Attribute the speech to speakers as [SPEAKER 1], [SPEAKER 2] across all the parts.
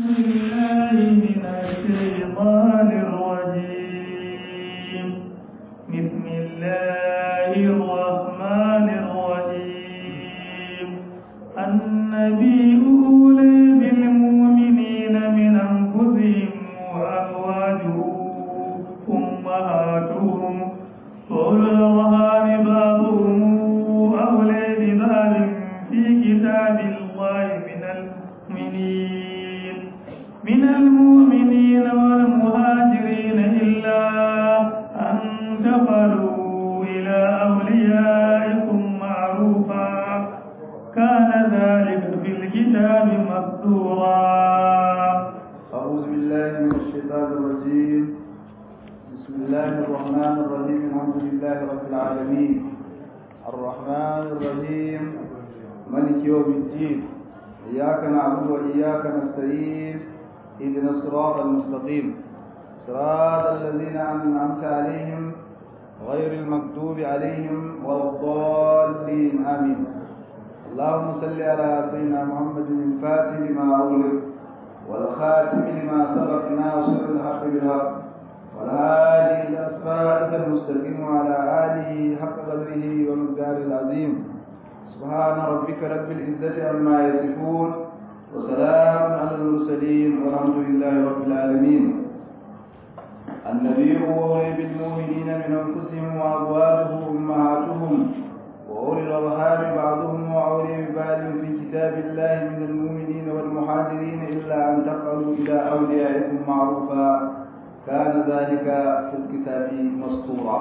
[SPEAKER 1] بالله من الشيطان الرجيم بسم الله الرحمن الرحيم النبي أولي بالمؤمنين من أنفسهم وأزواجهم أمهاتهم وأولو الأرحام بعضهم أولى ببعض في كتاب الله من المؤمنين من المؤمنين والمهاجرين إلا أن تفعلوا إلى أوليائكم معروفا كان ذلك في الكتاب مسطورا
[SPEAKER 2] أعوذ بالله من الشيطان الرجيم بسم الله الرحمن الرحيم الحمد لله رب العالمين الرحمن الرحيم ملك يوم الدين إياك نعبد وإياك نستعين اهدنا الصراط المستقيم صراط الذين أنعمت عليهم غير المكتوب عليهم ولا الضالين آمين اللهم صل على سيدنا محمد الفاتح لما أغلق والخاتم لما سبق ناصر الحق بالحق والهادي الى صراطك المستقيم وعلى اله حق قدره ومقداره العظيم سبحان ربك رب العزه عما يصفون وسلام على المرسلين والحمد لله رب العالمين النبي أولي بالمؤمنين من أنفسهم وأزواجه أمهاتهم وأولي الأرحام بعضهم وأولي ببعض في كتاب الله من المؤمنين والمهاجرين إلا أن تفعلوا إلى أوليائكم معروفا كان ذلك في الكتاب مسطورا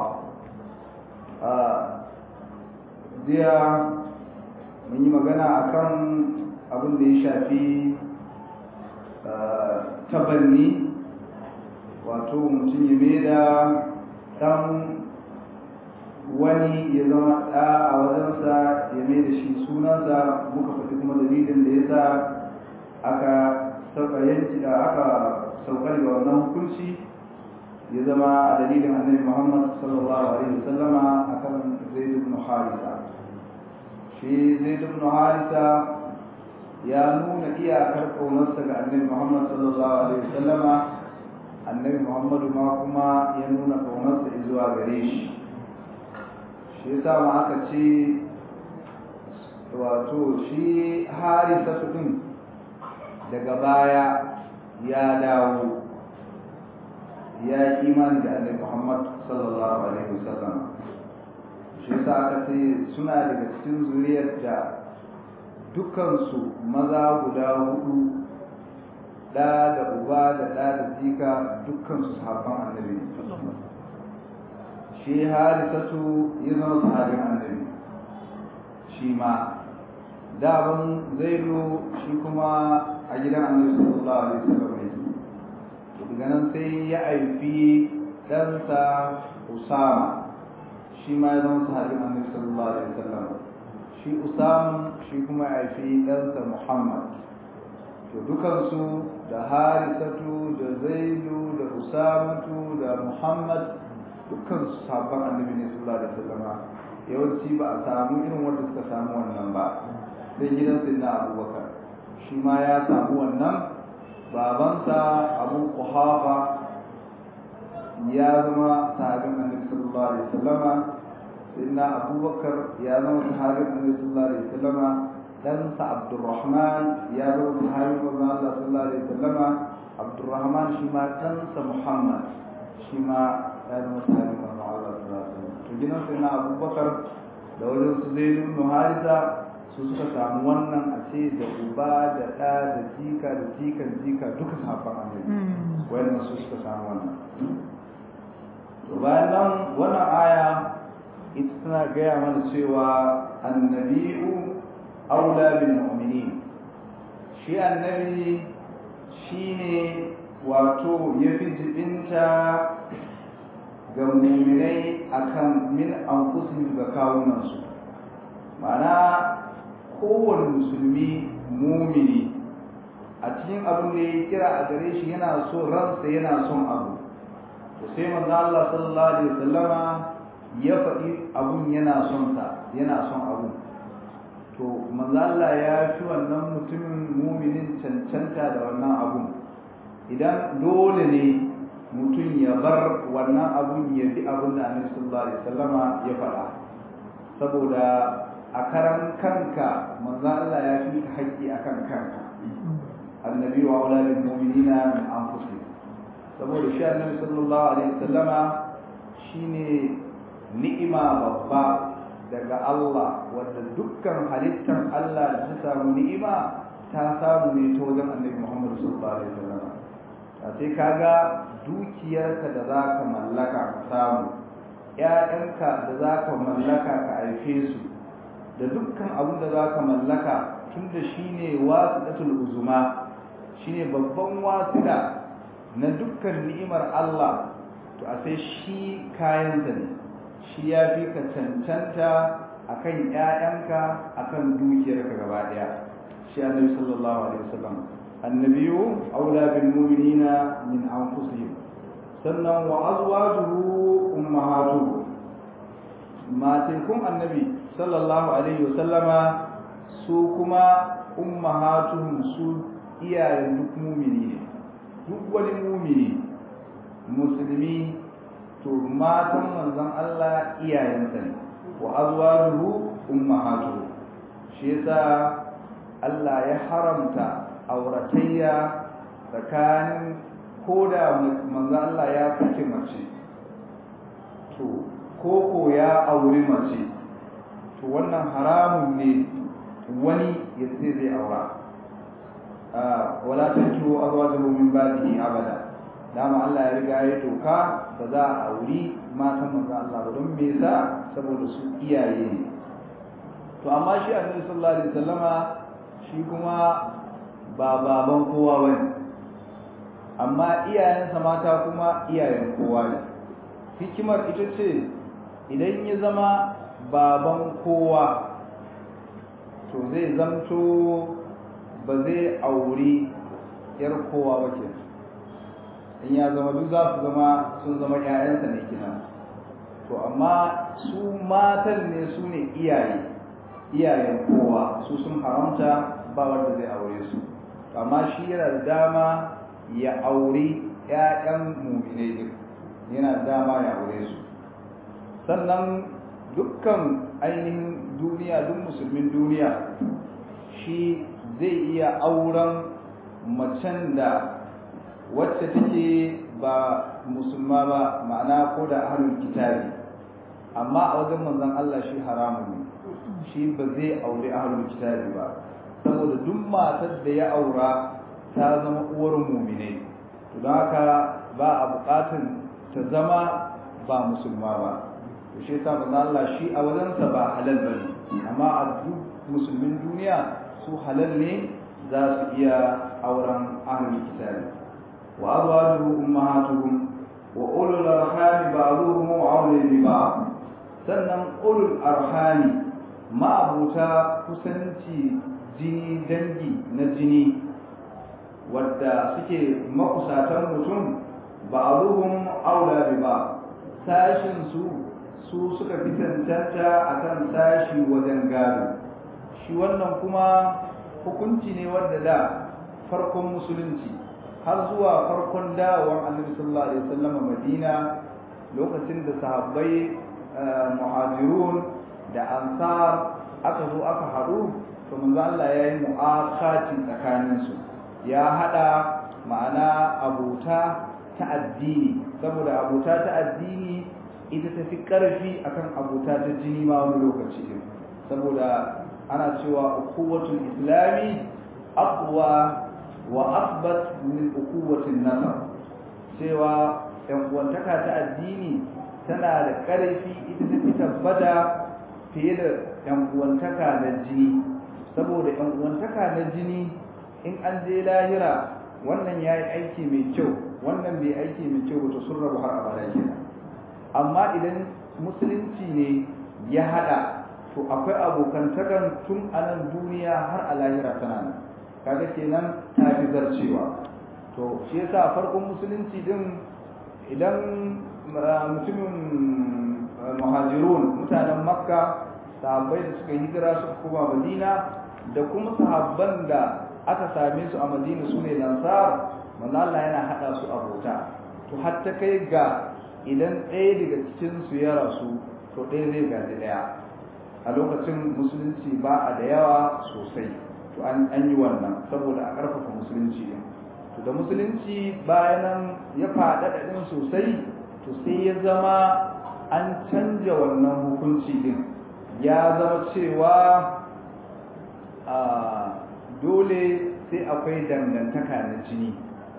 [SPEAKER 2] jiya mun yi magana akan abin da ya shafi tabanni wato mutum ya maida ɗan wani ya zama ɗa a wajensa ya mai da shi sunansa muka faɗi kuma dalilin da ya sa aka sauka yanki da aka saukar ga wannan hukunci ya zama a dalilin annabi muhammad sallallahu alaihi wasallama akan zaid ibn harisa shi zaid ibn harisa ya nuna iyakar ƙaunarsa ga annabi muhammad sallallahu alaihi wasallama annabi muhammadu ma kuma ya nuna ƙaunarsa zuwa gare shi shi yasa ma aka ce wato shi harisa din daga baya ya dawo ya yi imani da annabi Muhammad sallallahu alaihi wasallam shi yasa aka ce suna daga cikin zuriyar da dukansu maza guda hudu da da uba da da da jika dukkansu sahabban annabi shi harisatu ya zama sahabin annabi shi ma daban zaidu shi kuma a gidan annabi sallallahu alaihi wasallam ne daga nan sai ya aifi ɗansa usama shi ma ya zama sahabin annabi sallallahu alaihi wasallam shi usama shi kuma ya aifi ɗansa muhammad to dukansu da harisatu da zaidu da usamatu da muhammad dukkan sabon annabi ne sallallahu alaihi wasallam yawanci ba a samu irin wanda suka samu wannan ba sai gidan sayyidina abubakar shi ma ya samu wannan babansa abu kuhafa ya zama sahabin annabi sallallahu alaihi wasallam sayyidina abubakar ya zama sahabin annabi sallallahu alaihi wasallam ɗansa abdurrahman ya zama sahabin manzon Allah sallallahu alaihi wasallam abdurrahman shi ma ɗansa muhammad shi ma ya zama sahabin manzon Allah sallallahu alaihi wasallam to gidan sayyidina abubakar da wajen su zai ibn harisa su suka samu wannan a ce da uba da ɗa da jika da jikan jika duka sahabban annabi wayannan su suka samu wannan to bayan nan wannan aya ita tana gaya mana cewa annabi'u aula bil mu'minin shi annabi shine wato yafi jibinta ga mu'minai akan min anfusihim ga kawunansu ma'ana kowane musulmi mumini a cikin abin da ya kira a gare shi yana so ransa yana son abu to sai manzo Allah sallallahu alaihi wasallama ya faɗi abun yana son sa yana son abu to manzo Allah ya fi wannan mutumin muminin cancanta da wannan abun idan dole ne mutum ya bar wannan abun ya bi abin da annabi sallallahu alaihi wasallama ya faɗa saboda a karan kanka manzo Allah ya fi ka haƙƙi akan kanka annabi wa auladul mu'minina min anfusihim saboda shi annabi sallallahu alaihi wasallama shine ni'ima babba daga Allah wanda dukkan halittar Allah da ta samu ni'ima ta samu ne ta wajen annabi Muhammad sallallahu alaihi wasallama sai kaga dukiyarka da za ka mallaka ka samu ‘ya'yanka da za ka mallaka ka haife su da dukkan abin da za ka mallaka tun da shi ne wasiɗatul uzuma shi ne babban wasiɗa na dukkan ni'imar Allah to a sai shi kayansa ne shi ya fi ka cancanta a kan ‘ya'yanka a kan dukiyarka gaba ɗaya shi annabi sallallahu alaihi wasallam annabiyu aula bil mu'minina min anfusihim sannan wa azwajuhu ummahatuhu matekun annabi sallallahu alaihi wasallama su kuma ummahatuhum su iyayen duk mumini ne duk wani mumini musulmi to matan manzon Allah iyayensa ne wa azwajuhu ummahatuhu shi yasa Allah ya haramta auratayya tsakanin ko da manzo Allah ya saki mace to koko ya auri mace to wannan haramun ne wani ya ce zai aura wala tankihu azwajahu min ba'dihi abada dama Allah ya riga ya doka ba za a auri matan manzo Allah ba don me yasa saboda su iyaye ne to amma shi Annabi sallallahu alaihi wasallama shi kuma ba baban kowa bane amma iyayensa mata kuma iyayen kowa ne hikimar ita ce idan ya zama baban kowa to zai zamto ba zai auri yar kowa ba ke in ya zama duk za su zama sun zama 'ya'yansa ne kina to amma su matan ne su ne iyaye iyayen kowa su sun haramta ba wanda zai aure su amma shi yana da dama ya auri ‘ya'yan muminai duk yana dama ya aure su sannan dukkan ainihin duniya duk musulmin duniya shi zai iya auren macen da wacce take ba musulma ba ma'ana ko da ahlul kitabi amma a wajen manzon Allah shi haramun ne shi ba zai aure ahlul kitabi ba saboda duk matar da ya aura ta zama uwar muminai to don haka ba a bukatun ta zama ba musulma ba to shi yasa manzo Allah shi a wajensa ba halal bane amma a duk musulmin duniya su halal ne za su iya auren ahlul kitabi wa azwajuhu ummahatuhum wa ulul arham ba'dhuhum awla bi ba'd sannan ulul arhami ma'abuta kusanci jini dangi na jini wadda suke makusatan mutum ba'dhuhum awla bi ba'd sashin su su suka fi cancanta akan sashi wajen gado shi wannan kuma hukunci ne wanda da farkon musulunci har zuwa farkon dawowar annabi sallallahu alaihi wasallam Madina lokacin da sahabbai muhajirun da ansar aka zo aka haɗu to manzo Allah ya yi mu'akati tsakanin su ya hada ma'ana abuta ta addini saboda abuta ta addini ita ta fi ƙarfi akan abuta ta jini ma wani lokaci saboda ana cewa ukuwatul islami aqwa wa asbat min ukuwatin nasar cewa yan uwantaka ta addini tana da ƙarfi ita ta fi tabbata fiye da yan uwantaka na jini saboda yan uwantaka na jini in an je lahira wannan yayi aiki mai kyau wannan bai aiki mai kyau ba to sun rabu har abada kenan amma idan musulunci ne ya hada to akwai abokantakan tun a nan duniya har a lahira tana nan kaga kenan ta fi zarcewa to shi yasa farkon musulunci din idan mutumin muhajirun mutanen makka sahabbai da suka hijira suka koma madina da kuma sahabban da aka same su a madina su ne lansar manzo Allah yana hada su abota to har ta kai ga idan ɗaya daga cikin su ya rasu to ɗaya zai gaji ɗaya a lokacin musulunci ba a da yawa sosai to an yi wannan saboda a ƙarfafa musulunci din to da musulunci bayan ya faɗaɗa ɗin sosai to sai ya zama an canja wannan hukunci din ya zama cewa dole sai akwai dangantaka na jini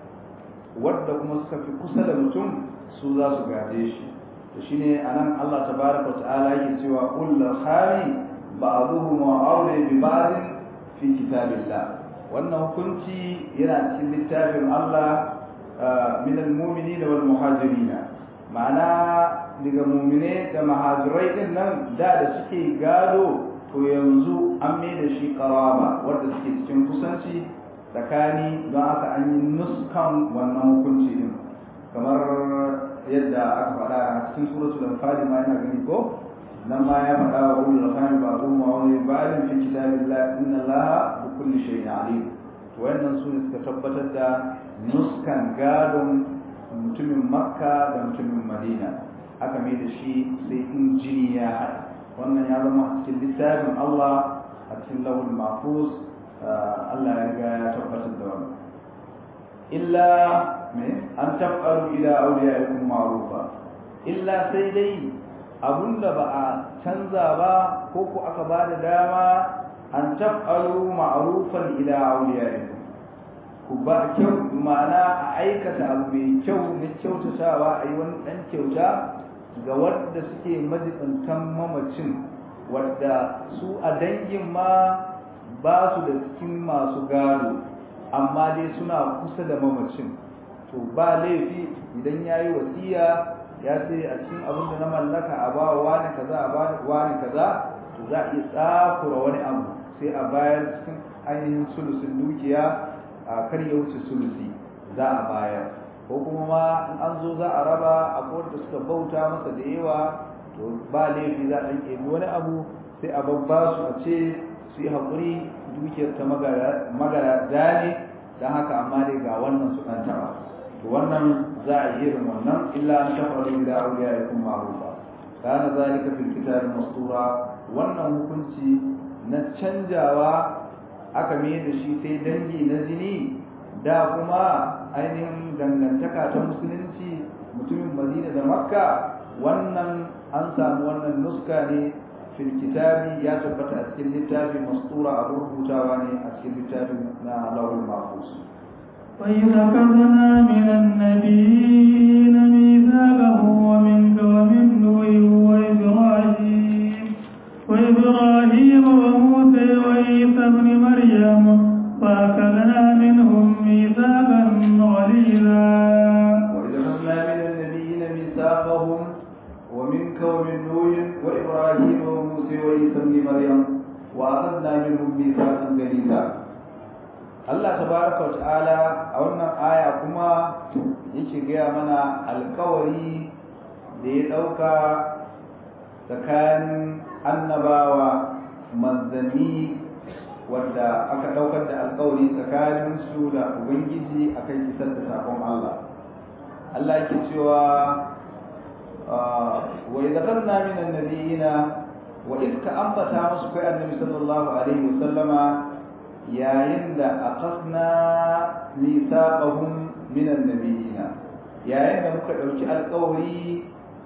[SPEAKER 2] wadda kuma suka fi kusa da mutum su za su gaje shi to shine anan Allah tabaraka ta'ala yake cewa kullu khali ba'dhum wa awla bi ba'd fi kitabillah wannan hukunci yana cikin littafin Allah min al-mu'minina wal muhajirina ma'ana daga mu'mine da muhajirai din nan da da suke gado to yanzu an mai da shi qaraba wanda suke cikin kusanci tsakani don haka an yi nuskan wannan hukunci din kamar yadda aka faɗa a cikin suratul anfal ma yana gani ko nan ma ya faɗa wa ulul khami ba'dhum wa wani ba'dhin fi kitabillah inna allaha bi kulli shay'in alim to wannan su ne suka tabbatar da nuskan gadon mutumin makka da mutumin madina aka mai da shi sai in jini ya haɗa wannan ya zama a cikin littafin allah a cikin lawul mahfuz allah ya riga ya tabbatar da wannan illa an taf'alu ila awliyaikum ma'rufa illa sai dai abunda ba a canza ba ko ku aka ba da dama an taf'alu ma'rufan ila awliyaikum ku ba kyau ma'ana a aikata abu mai kyau na kyautatawa a yi wani ɗan kyauta ga wadda suke majibintan mamacin wadda su a dangin ma ba su da cikin masu gado amma dai suna kusa da mamacin to ba laifi idan ya yi wasiya ya ce a cikin abin da na mallaka a ba wa wani kaza a ba wani kaza to za a iya tsakura wani abu sai a bayar cikin ainihin sulusin dukiya a kar ya wuce sulusi za a bayar ko kuma ma in an zo za a raba a da suka bauta masa da yawa to ba laifi za a ɗan wani abu sai a babba su a ce su yi haƙuri dukiyar ta magara ne don haka amma dai ga wannan su ɗan taɓa to wannan za a yi irin wannan illa an tafaru da auliya ya kuma ma'rufa kana zalika fil kitab mastura wannan hukunci na canjawa aka mai da shi sai dangi na jini da kuma ainihin dangantaka ta musulunci mutumin madina da makka wannan an samu wannan nuska ne fil kitabi ya tabbata a cikin littafi mastura a rubutawa ne a cikin littafin na lawul mahfuz
[SPEAKER 1] وإذ أخذنا من النبيين ميثاقهم ومنك ومن نوح وإبراهيم وإبراهيم وموسى وعيسى ابن مريم وأخذنا منهم ميثاقا غليظا
[SPEAKER 2] وإذ أخذنا من النبيين ميثاقهم ومنك ومن نوح وإبراهيم وموسى وعيسى ابن مريم وأخذنا منهم ميثاقا غليظا Allah tabaraka wa ta'ala a wannan aya kuma yake gaya mana alkawari da ya ɗauka tsakanin annabawa manzanni wadda aka ɗaukar da alkawari tsakanin su da ubangiji akan isar da sakon Allah Allah yake cewa wa idza qadna min annabiyina wa idh ka ambata musu kai annabi sallallahu alaihi wa sallama yayin da aqasna mithaqahum min annabiyina yayin da muka dauki alƙawari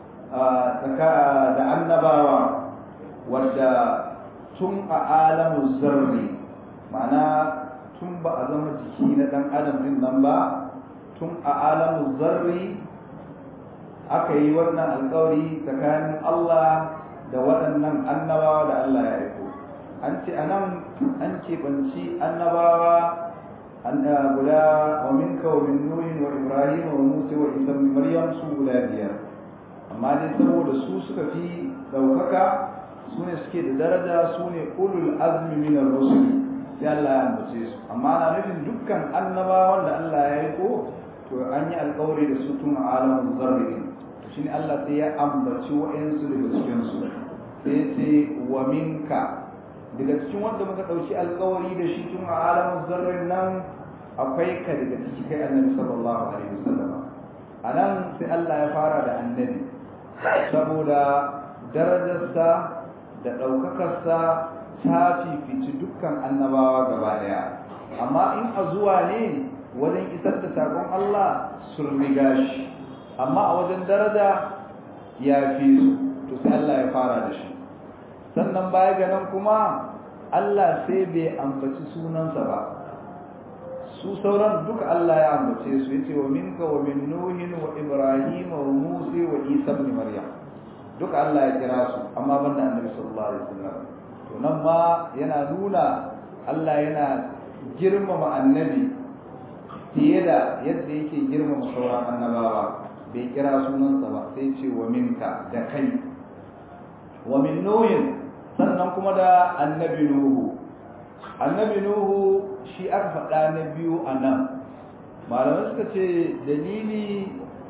[SPEAKER 2] da annabawa wadda tun a alamu zarri ma'ana tun ba a zama jiki na dan adam din nan ba tun a alamu zarri aka yi wannan alƙawari tsakanin Allah da waɗannan annabawa da Allah ya aiko an ce a nan an keɓanci annabawa guda wa minka wa min nuhin wa ibrahim wa musa wa isa ibn maryam su guda biyar amma dai saboda su suka fi ɗaukaka su ne suke da daraja su ne ulul azmi min ar-rusul sai Allah ya ambace su amma na nufin dukkan annabawan da Allah ya yi ko to an yi alƙawari da su tun a alamun zarri shine Allah sai ya ambaci wa'ansu daga cikin su sai ce wa minka daga cikin wanda muka ɗauki alkawari da shi tun a alamun zarrin nan akwai ka daga ciki kai annabi sallallahu alaihi wasallam anan sai Allah ya fara da annabi saboda darajarsa da ɗaukakarsa ta fifici dukkan annabawa gaba ɗaya amma in a zuwa ne wajen isar da saƙon Allah sun riga shi amma a wajen daraja ya fi su to sai Allah ya fara da shi sannan baya ga nan kuma Allah sai bai ambaci sunansa ba su sauran duka Allah ya ambace su yace wa minka wa min nuhin wa ibrahim wa musa wa isa ibn maryam duka Allah ya kira su amma banda annabi sallallahu alaihi wasallam to nan ma yana nuna Allah yana girmama annabi fiye da yadda yake girmama sauran annabawa bai kira sunansa ba sai ce wa minka da kai wa min nuhin sannan kuma da annabi nuhu annabi nuhu shi aka faɗa na biyu a nan malamai suka ce dalili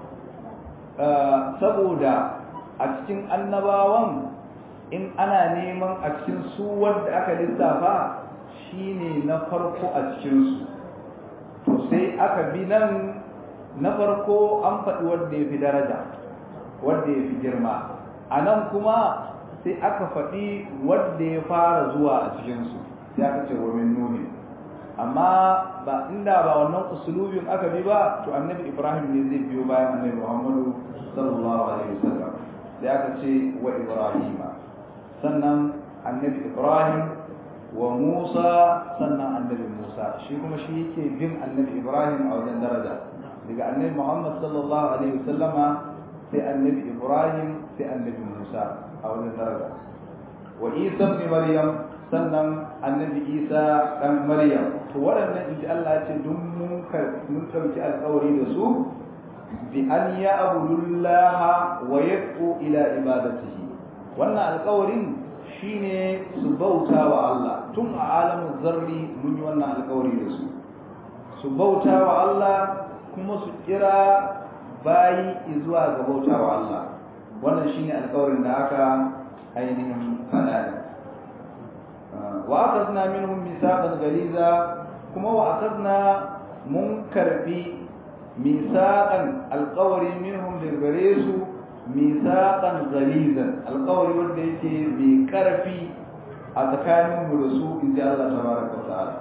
[SPEAKER 2] saboda a cikin annabawan in ana neman a cikin su wanda aka lissafa shine na farko a cikinsu to sai aka bi nan na farko an faɗi wanda ya fi daraja wanda ya fi girma a nan kuma sai aka faɗi wanda ya fara zuwa a cikinsu sai aka ce wa min nuhi amma ba inda ba wannan usulubin aka bi ba to annabi ibrahim ne zai biyo bayan annabi muhammadu sallallahu alaihi wasallam sai aka ce wa ibrahima sannan annabi ibrahim wa musa sannan annabi musa shi kuma shi yake bin annabi ibrahim a wajen daraja daga annabi muhammad sallallahu alaihi wasallama sai annabi ibrahim sai annabi musa a wajen daraja wa isa ibn maryam sannan annabi isa dan maryam to waɗannan inji Allah ce duk mun mun ɗauki alƙawari da su bi an ya'budullaha wa yaqu ila ibadatihi wannan alƙawarin shine su bauta wa Allah tun a alamin zarri mun yi wannan alƙawari da su su bauta wa Allah kuma su kira bayi zuwa ga bauta wa Allah wannan shine alƙawarin da aka ainihin faɗa وأخذنا منهم ميثاقا غليظا كما وأخذنا منكر في ميثاقا القول منهم للغريس ميثاقا غليظا القول وديك بكرفي أتكانهم برسول إن شاء الله تبارك وتعالى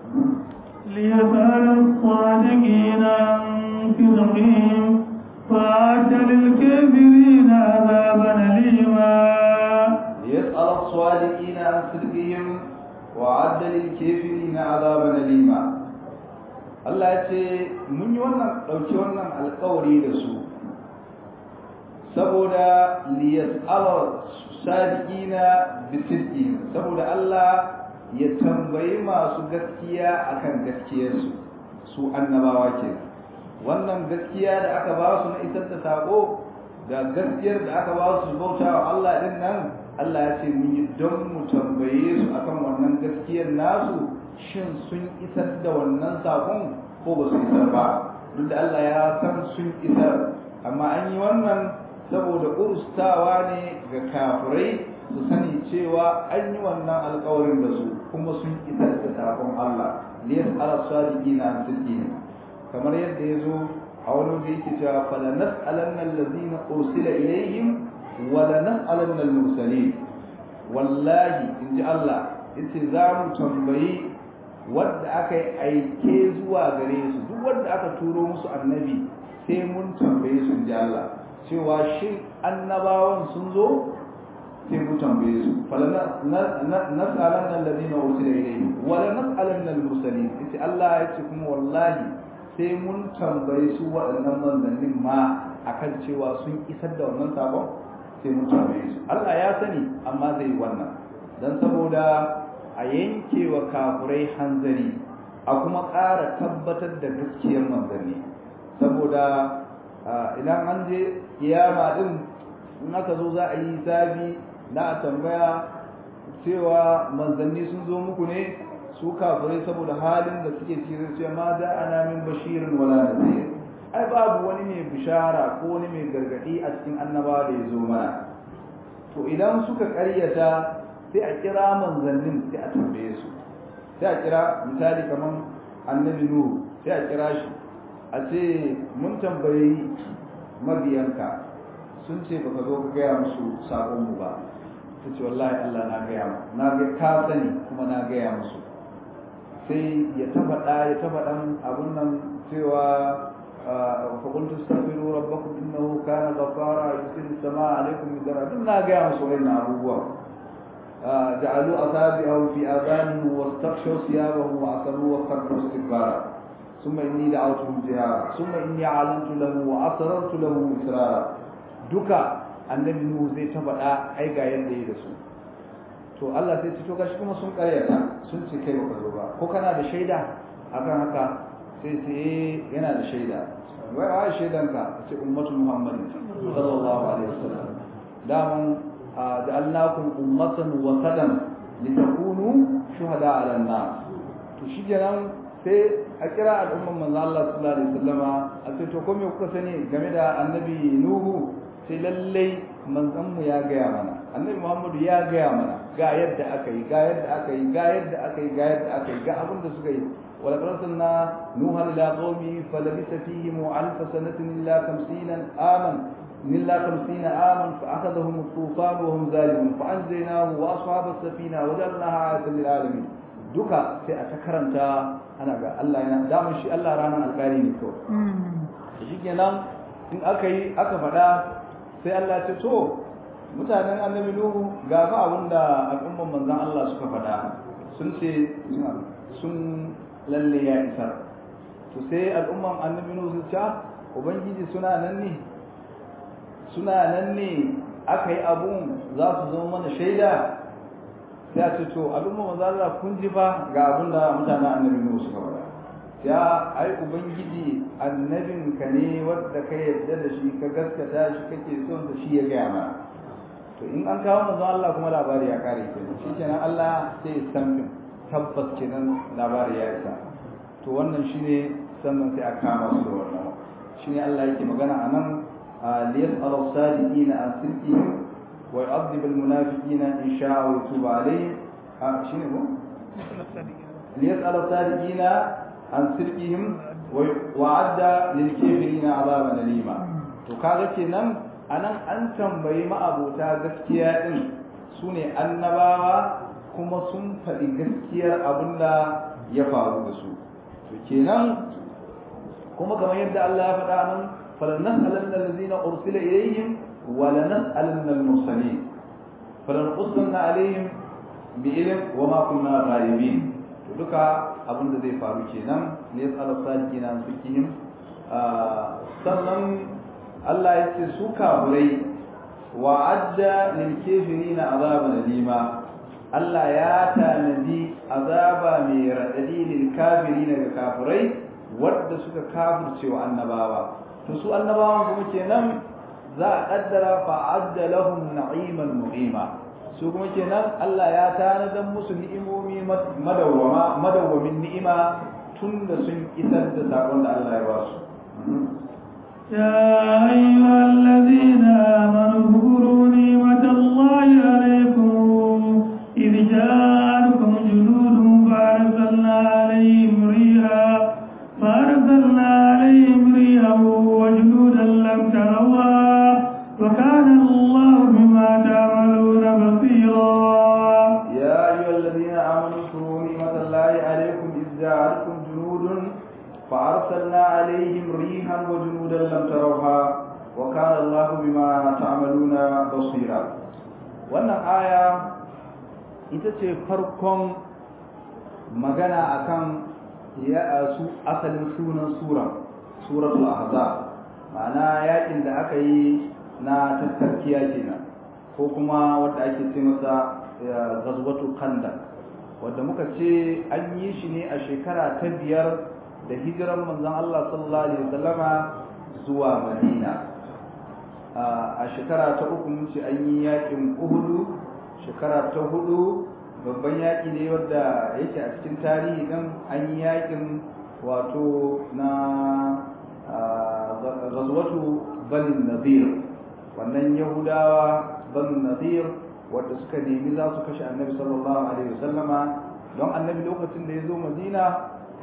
[SPEAKER 1] ليسأل الصادقين عن صدقهم وأعد للكافرين عذابا أليما
[SPEAKER 2] ليسأل الصادقين عن صدقهم وعد للكافرين عذابا أليما Allah ya ce mun yi wannan ɗauki wannan alkawari da su saboda liyas'ala sadiqina bisidqi saboda Allah ya tambayi masu gaskiya akan gaskiyarsu su annabawa ke wannan gaskiya da aka ba su na isar da sako da gaskiyar da aka ba su bauta wa Allah din nan Allah ya ce mun yi don mu tambaye su akan wannan gaskiyar nasu shin sun isar da wannan sakon ko ba su isar ba duk da Allah ya san sun isar amma an yi wannan saboda urustawa ne ga kafirai su sani cewa an yi wannan alkawarin da su kuma sun isar da sakon Allah liyas ala sadiqina an sidqina kamar yadda ya zo a wani da yake cewa fala nas'alanna allazina ursila ilaihim wa la nas'alanna al-mursalin wallahi inji Allah yace za mu tambayi wanda aka yi aike zuwa gare su duk wanda aka turo musu annabi sai mun tambaye su inji Allah cewa shin annabawan sun zo sai mu tambaye su fala nas'alanna allazina ursila ilaihim wa la nas'alanna al-mursalin yace Allah yace kuma wallahi sai mun tambayi su waɗannan manzannin ma akan cewa sun isar da wannan sabon sai mun tambaye su Allah ya sani amma zai yi wannan dan saboda a yanke wa kafurai hanzari a kuma ƙara tabbatar da gaskiyar manzanni saboda idan an je kiyama din in aka zo za a yi hisabi na a tambaya cewa manzanni sun zo muku ne su kafirai saboda halin da suke cikin cewa ma da ana min bashirin wala nadhir ai babu wani mai bishara ko wani mai gargadi a cikin annabawa da ya zo mana to idan suka karyata sai a kira manzannin sai a tambaye su sai a kira misali kamar annabi nuhu sai a kira shi a ce mun tambayi mabiyanka sun ce baka zo ka gaya musu sakon mu ba ta ce wallahi Allah na gaya na ga ka sani kuma na gaya musu sai ya ta faɗa ya ta faɗan abun nan cewa فقلت استغفروا ربكم انه كان غفارا يرسل السماء عليكم مدرارا دون na gaya musu wannan abubuwa جعلوا اصابعهم في اذانهم واستغشوا ثيابهم واصروا واستكبروا استكبارا ثم اني دعوتهم جهارا ثم اني اعلنت له واسررت له اسرارا duka annabi nuhu zai ta faɗa ai ga yadda yi da su to Allah sai ce to gashi kuma sun karyata sun ce kai baka zo ba ko kana da shaida akan haka sai sai yana da shaida wai a shaidanka ce ummatu muhammadin sallallahu alaihi wasallam daman ja'alnakum ummatan wasatan litakunu shuhada 'ala an-nas to shikenan sai a kira al'umman manzo Allah sallallahu alaihi wasallama a ce to ko me kuka sani game da annabi nuhu sai lallai manzon mu ya gaya mana annabi muhammadu ya gaya mana ga yadda aka yi ga yadda aka yi ga yadda aka yi ga yadda aka yi ga abin da suka yi ولقد أرسلنا نوحا إلى قومه فلبث فيهم ألف سنة إلا خمسين آمن إلا خمسين آمن فأخذهم الطوفان وهم ظالمون فأنجيناه وأصحاب السفينة وجعلناها آية للعالمين duka sai a ta karanta ana ga Allah yana damun shi Allah ranar alƙari ne kawai shi kenan in aka yi aka faɗa sai Allah ce to mutanen annabi Nuhu ga fa abin da al'umman manzon Allah suka faɗa sun ce sun lalle ya isar to sai al'umman annabi nuhu su ce ubangiji suna nan ne suna nan ne aka yi abun za su zama mana shaida sai a ce to al'umman manzo Allah kun ji ba ga abun da mutanen annabi nuhu suka faɗa ya ai ubangiji annabin ka ne wanda ka yarda da shi ka gaskata shi kake son da shi ya gaya mana to in an kawo manzo Allah kuma labari ya kare kenan shi kenan Allah sai ya san tabbas kenan labari ya isa to wannan shine sannan sai a kama su da wannan shine Allah yake magana anan liyas'al as-sadiqina an sidqihim wa yu'adhib al-munafiqina in sha'a wa yatubu alayhim shine ko liyas'al as-sadiqina an sidqihim wa adda lil kafirina 'adaban alima to kaga kenan anan an tambayi ma'abota gaskiya din sune annabawa kuma sun faɗi gaskiyar abin da ya faru da su to kenan kuma kamar yadda Allah ya faɗa nan falanas'alanna allazina ursila ilayhim wa lanas'alanna al-mursalin falanqussanna alayhim bi ilm wa ma kunna ghaibin to duka abin da zai faru kenan ne yas'al sadiqina an fikihim sannan Allah ya ce su kafirai wa'adda lil kafirina azaban alima Allah ya tanadi azaba mai raɗaɗi lil kafiri daga kafirai wadda suka kafirce wa annabawa to su annabawan kuma kenan za a kaddara fa'adda lahum na'iman muqima su kuma kenan Allah ya tanadan musu ni'imomi madawwama madawwamin ni'ima tun da sun isar da sakon da Allah ya ba su
[SPEAKER 1] يا أيها الذين آمنوا اذكروا نعمة الله عليكم إذ جاءتكم جنود فأرسلنا عليهم ريحا فأرسلنا عليهم ريحا وجنودا لم تروها وكان الله بما تعملون بصيرا
[SPEAKER 2] يا أيها الذين آمنوا اذكروا نعمة الله عليكم إذ جاءتكم جنود فأرسلنا عليهم ريحا وجنودا لم تروها وكان الله بما تعملون بصيرا wannan aya ita ce farkon magana akan ya su asalin sunan sura suratul ahzab ma'ana yakin da aka yi na tattarkiya kenan ko kuma wanda ake ce masa ghazwatul khandaq wanda muka ce an yi shi ne a shekara ta biyar da hijiran manzon Allah sallallahu alaihi wasallama zuwa Madina a shekara ta uku mun ce an yi yakin Uhud shekara ta hudu babban yaki ne wanda yake a cikin tarihi dan an yi yakin wato na ghazwatu Bani Nadir wannan Yahudawa Bani Nadir wanda suka nemi za su kashe Annabi sallallahu alaihi wasallama don Annabi lokacin da ya zo Madina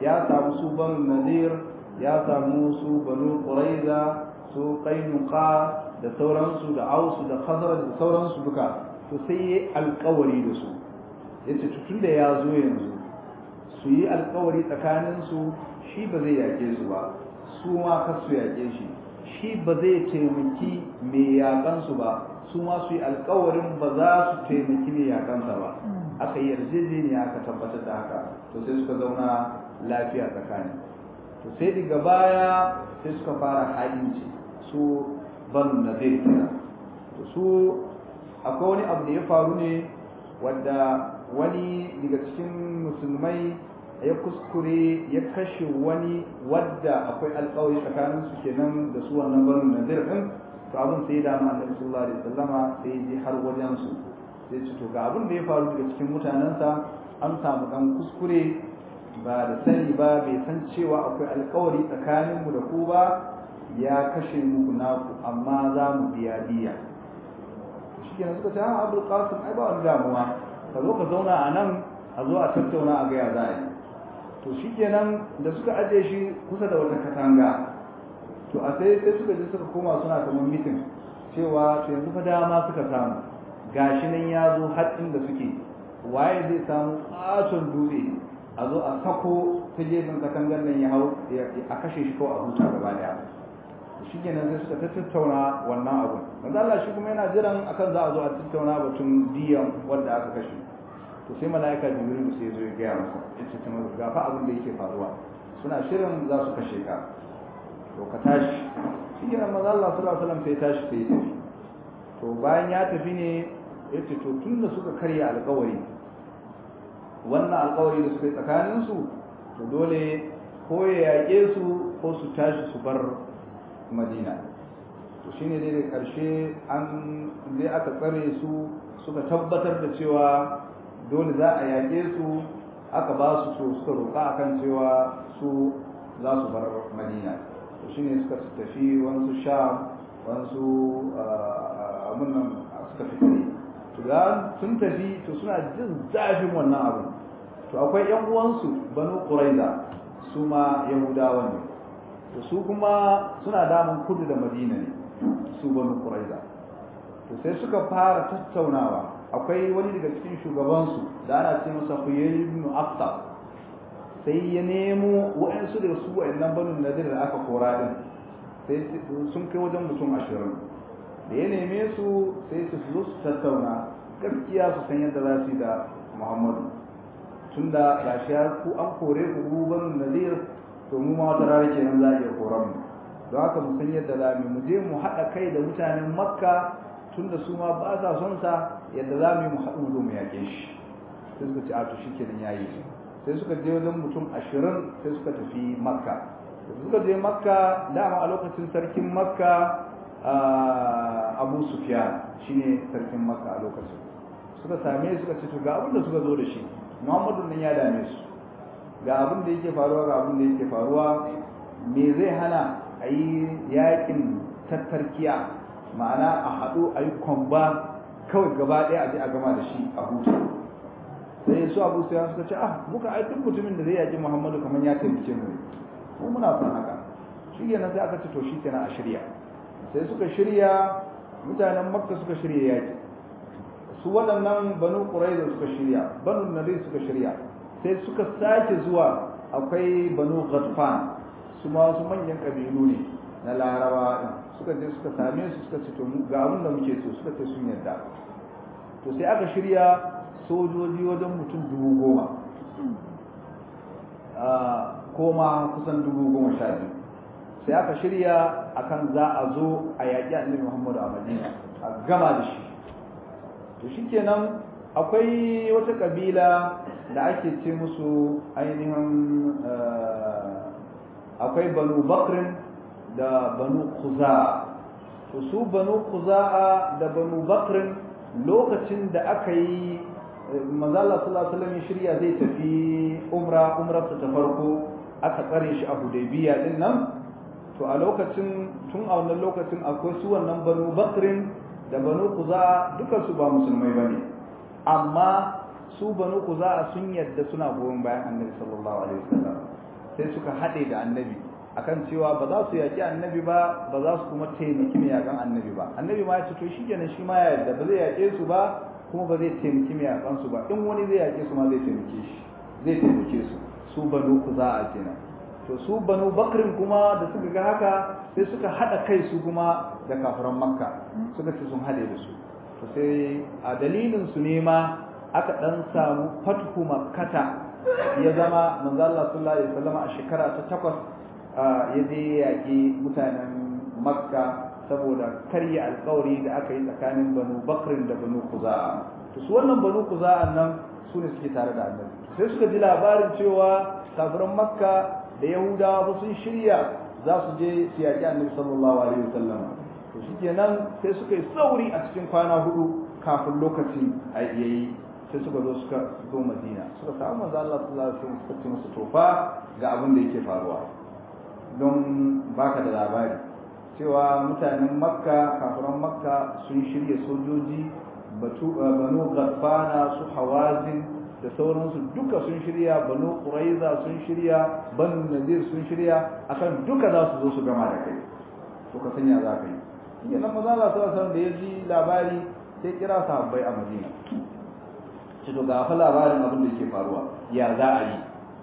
[SPEAKER 2] ya samu su banu nadir ya samu su banu quraiza su qainuqa da sauransu da ausu da khazraj da sauransu duka to sai yi alkawari da su yace tun da ya zo yanzu su yi alkawari tsakanin su shi ba zai yake su ba su ma kar su yake shi shi ba zai taimaki mai yakan su ba su ma su yi alkawarin ba za su taimaki mai yakansa ba aka yi yarjejeniya aka tabbatar da haka to sai suka zauna lafiya tsakani to sai daga baya sai suka fara haɗinci su banu na zai kira to su akwai wani abu da ya faru ne wadda wani daga cikin musulmai ya kuskure ya kashe wani wadda akwai alkawari tsakanin su kenan da su wannan banu nadir din to abin sai ya dama annabi sallallahu alaihi wasallama sai ya je har wajen su sai ce to ga abin da ya faru daga cikin mutanensa an samu dan kuskure ba da sani ba bai san cewa akwai alkawari tsakaninmu da ku ba ya kashe muku naku amma za mu biya diya shi kenan suka ce ha abul qasim ai ba wani damuwa ka zo ka zauna a nan a zo a tattauna a gaya za a yi to shi kenan da suka aje shi kusa da wata katanga to a sai sai suka je suka koma suna kamar mitin cewa to yanzu fa dama suka samu gashi nan ya zo har inda suke waye zai samu katon dutse a zo a sako ta gefen katangar nan ya hau a kashe shi kawai a huta gaba daya shi kenan sai suka tattauna wannan abu manzo Allah shi kuma yana jiran akan za a zo a tattauna batun diyan wanda aka kashe to sai malaika jibril sai ya zo ya gaya masa yace ta masa ga fa abin da yake faruwa suna shirin za su kashe ka to ka tashi shi kenan manzo Allah sallallahu alaihi wasallam sai tashi sai ya tafi to bayan ya tafi ne yace to tunda suka karya alƙawari wannan alƙawari da suka yi tsakaninsu to dole ko ya yaƙe su ko su tashi su bar madina to shine dai da karshe an dai aka tsare su suka tabbatar da cewa dole za a yaƙe su aka ba su to suka roƙa akan cewa su za su bar madina to shine suka tafi wasu sha wasu amunan suka fitare to ga sun tafi to suna jin zafin wannan abu to akwai yan uwansu banu quraiza su ma yahudawa ne to su kuma suna damun kudu da madina ne su banu quraiza to sai suka fara tattaunawa akwai wani daga cikin shugabansu da ana ce masa huyayy ibn afta sai ya nemo wa'ansu da su wa'annan banu nadir da aka kora din sai sun kai wajen mutum ashirin da ya neme su sai su zo su tattauna gaskiya su san yadda za su yi da muhammadu tunda gashi ya ku an kore ku banu nadir to mu ma wata rana kenan za a iya koran mu don haka mu san yadda za mu je mu haɗa kai da mutanen makka tunda su ma ba sa son sa yadda za mu yi mu haɗu mu mu yaƙe shi sai suka ce a to shikenan yayi sai suka je wajen mutum ashirin sai suka tafi makka da suka je makka dama a lokacin sarkin makka abu sufyan shine sarkin makka a lokacin suka same suka ce to ga abin da suka zo da shi muhammadu nan ya dame su ga abin da yake faruwa ga abin da yake faruwa me zai hana a yi yakin tattarkiya ma'ana a haɗu a yi kwamba kawai gaba ɗaya a je a gama da shi a hutu sai su abu sai suka ce ah muka ai duk mutumin da zai yaƙi muhammadu kamar ya taimake mu mu muna son haka shi kenan sai aka ce to shi kenan a shirya sai suka shirya mutanen makka suka shirya yaƙi su waɗannan banu ƙuraiza suka shirya banu nadir suka shirya sai suka sake zuwa akwai banu ghatfan su ma wasu manyan kabilu ne na larabawa suka je suka same su suka ce to ga abin da muke so suka ce sun yarda to sai aka shirya sojoji wajen mutum dubu goma ko ma kusan dubu goma sha biyu sai aka shirya akan za a zo a yaƙi annabi muhammadu a madina a gama da shi to shikenan akwai wata kabila da ake ce musu ainihin akwai banu bakrin da banu kuza'a to su banu kuza'a da banu bakrin lokacin da aka yi manzala sallallahu alaihi shirya zai tafi umra umrarsa ta farko aka tsare shi a hudaybiya din nan to a lokacin tun a wannan lokacin akwai su wannan banu bakrin da banu kuza'a dukansu ba musulmai bane amma su banu kuza'a sun yadda suna goyon bayan annabi sallallahu alaihi wasallam sai suka haɗe da annabi akan cewa ba za su yaƙi annabi ba ba za su kuma taimaki mai yaƙan annabi ba annabi ma ya ce to shi kenan shi ma ya yarda ba zai yaƙe su ba kuma ba zai taimaki mai yaƙan su ba in wani zai yaƙe su ma zai taimake shi zai taimake su su banu kuza'a kenan to su banu bakrin kuma da suka ga haka sai suka haɗa kai su kuma da kafiran makka suka ce sun haɗe da su to sai a dalilin su ne ma aka ɗan samu fathu makkata ya zama manzo Allah sallallahu alaihi wasallam a shekara ta takwas ya je yaƙi mutanen makka saboda karya alkawari da aka yi tsakanin banu bakrin da banu kuza'a to su wannan banu kuza'a nan su ne suke tare da annabi sai suka ji labarin cewa kafiran makka da yahudawa ba sun shirya za su je su yaƙi annabi sallallahu alaihi wasallam to shikenan sai suka yi sauri a cikin kwana hudu kafin lokaci a yayi sai suka zo suka zo madina suka samu manzo Allah sallallahu alaihi wasallam suka ce musu tofa ga abin da yake faruwa don baka da labari cewa mutanen makka kafiran makka sun shirya sojoji banu gafana su hawazin da sauransu duka sun shirya banu quraiza sun shirya banu nadir sun shirya akan duka za su zo su gama da kai to ka sanya za ka yi shi nan maza Allah sallallahu da ya ji labari sai kira sahabbai a Madina ce to ga fa labarin abin da yake faruwa ya za a yi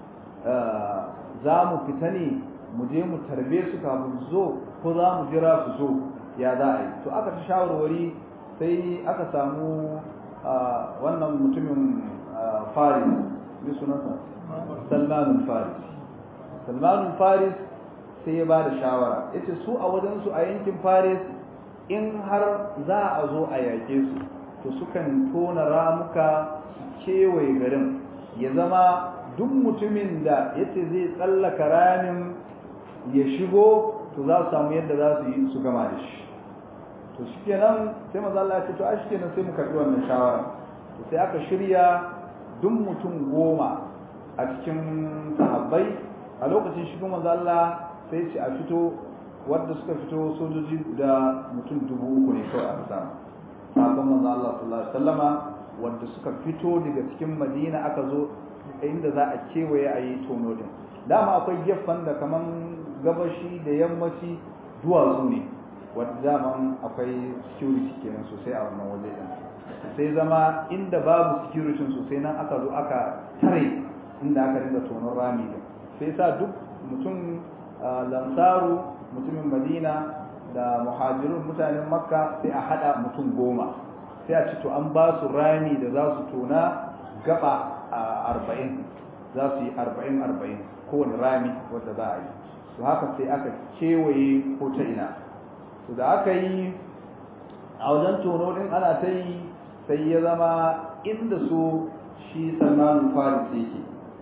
[SPEAKER 2] za mu fita ne mu je mu tarbe su kafin su zo ko za mu jira su zo ya za a yi to aka ta shawarwari sai aka samu wannan mutumin faris ne sunansa salmanun faris salmanun faris sai ya ba da shawara ya ce su a wajensu a yankin faris in har za a zo a yaƙe su to sukan tona ramuka su kewaye garin ya zama duk mutumin da ya ce zai tsallaka ramin ya shigo to za su samu yadda za su yi su gama da shi to shi kenan sai maza Allah ya ce to a shi kenan sai mu karɓi wannan shawara to sai aka shirya duk mutum goma a cikin sahabbai a lokacin shi kuma maza Allah sai ce a fito wadda suka fito sojoji da mutum dubu uku ne kawai aka samu sabon manzo Allah sallallahu alaihi wasallama wadda suka fito daga cikin Madina aka zo inda za a kewaye a yi tono din dama akwai gefen da kaman gabashi da yammaci duwatsu ne wadda daman akwai security kenan sosai a wannan waje din sai zama inda babu security sosai nan aka zo aka tare inda aka rinda tonon rami din sai sa duk mutum lansaru mutumin madina da muhajirun mutanen makka sai a hada mutum goma sai a ci to an ba su rami da za su tona gaba arba'in za su yi arba'in arba'in kowane rami wadda za a yi to haka sai aka kewaye ko ta ina to da aka yi a wajen tono din ana ta yi sai ya zama inda su shi salman faris yake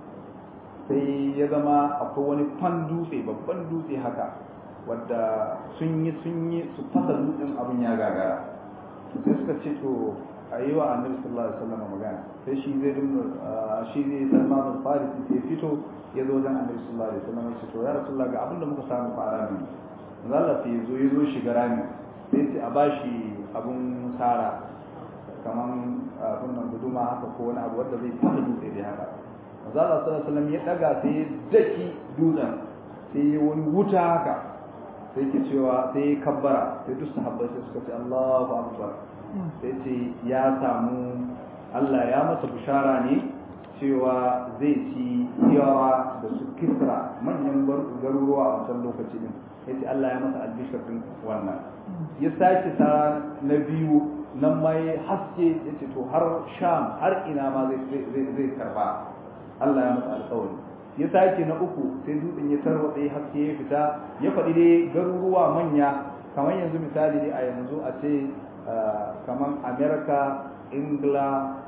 [SPEAKER 2] sai ya zama akwai wani fan dutse babban dutse haka wadda sun yi sun yi su fasa dutsen abin ya gagara sai suka ce to a yi wa annabi sallallahu alaihi wasallam magana sai shi zai dinga shi zai salman farisi sai fito ya zo wajen annabi sallallahu alaihi wasallam ya ce to ya rasulullah ga abin da muka samu fa rami Allah sai ya zo ya zo shiga rami sai ce a bashi abun sara kaman abun nan guduma haka ko wani abu wanda zai fasa dutse da haka manzo Allah sallallahu alaihi wasallam ya daga sai ya daki dutsen sai ya wani wuta haka sai ke cewa sai ya kabbara sai duk sahabbai sai suka ce Allahu akbar sai ce ya samu Allah ya masa bishara ne cewa zai ci yawa da su kisra manyan garuruwa a wancan lokaci din yace Allah ya masa albishar din wannan ya sake sa na biyu nan mai haske yace to har sham har ina ma zai zai karba Allah ya masa alƙawari ya sake na uku sai dutsen ya tarwatse haske ya fita ya faɗi dai garuruwa manya kamar yanzu misali dai a yanzu a ce kamar america ingila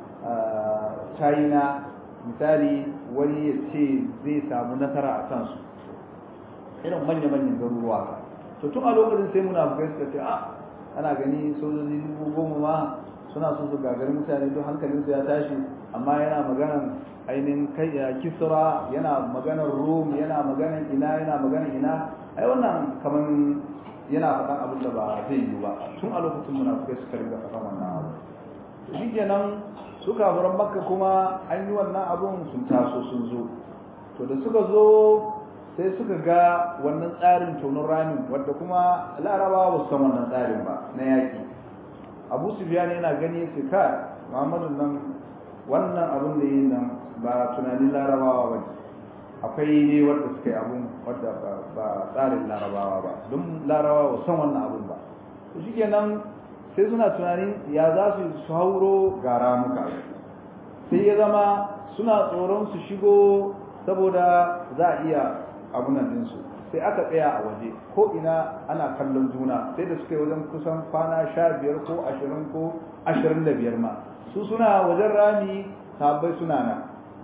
[SPEAKER 2] china misali wani ya ce zai samu nasara a kansu irin manya-manyan garuruwa to tun a lokacin sai munafukai suka ce a ana gani sojoji dubu goma ma suna so su gagari mutane don hankalinsu ya tashi amma yana maganan ainihin kai kisra yana maganar rum yana maganar ina yana maganar ina ai wannan kaman yana faɗan abin da ba zai yi ba tun a lokacin munafukai suka ringa faɗan wannan abu shi kenan su kafiran makka kuma an yi wannan abun sun taso sun zo to da suka zo sai suka ga wannan tsarin tonon ramin wadda kuma larabawa ba su san wannan tsarin ba na yaƙi abu sufyan yana gani su ka muhammadu nan wannan abin da yi nan ba tunanin larabawa ba akwai ne wadda suka yi abun wadda ba tsarin larabawa ba don larabawa ba san wannan abun ba to shi kenan sai suna tunanin ya za su su hauro ga ramuka sai ya zama suna tsoron su shigo saboda za a iya abunan dinsu sai aka tsaya a waje ko ina ana kallon juna sai da suka yi wajen kusan kwana sha biyar ko ashirin ko ashirin da biyar ma su suna wajen rami sabbai suna nan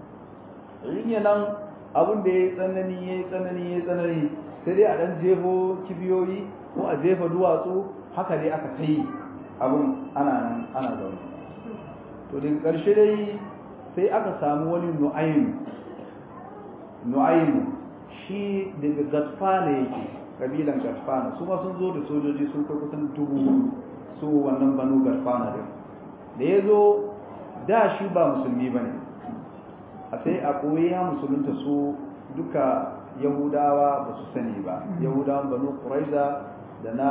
[SPEAKER 2] yin nan abin da ya yi tsanani ya yi tsanani ya yi tsanani sai dai a ɗan jefo kibiyoyi ko a jefa duwatsu haka dai aka ta yi abin ana nan ana zaune to daga ƙarshe dai sai aka samu wani nu'ayin nu'ayin shi daga gatfana yake kabilan gatfana su ma sun zo da sojoji sun kai kusan dubu su wannan banu gatfana din da ya zo da shi ba musulmi ba ne a sai a koyi ya musulunta su duka yahudawa ba su sani ba yahudawan banu ƙuraiza da na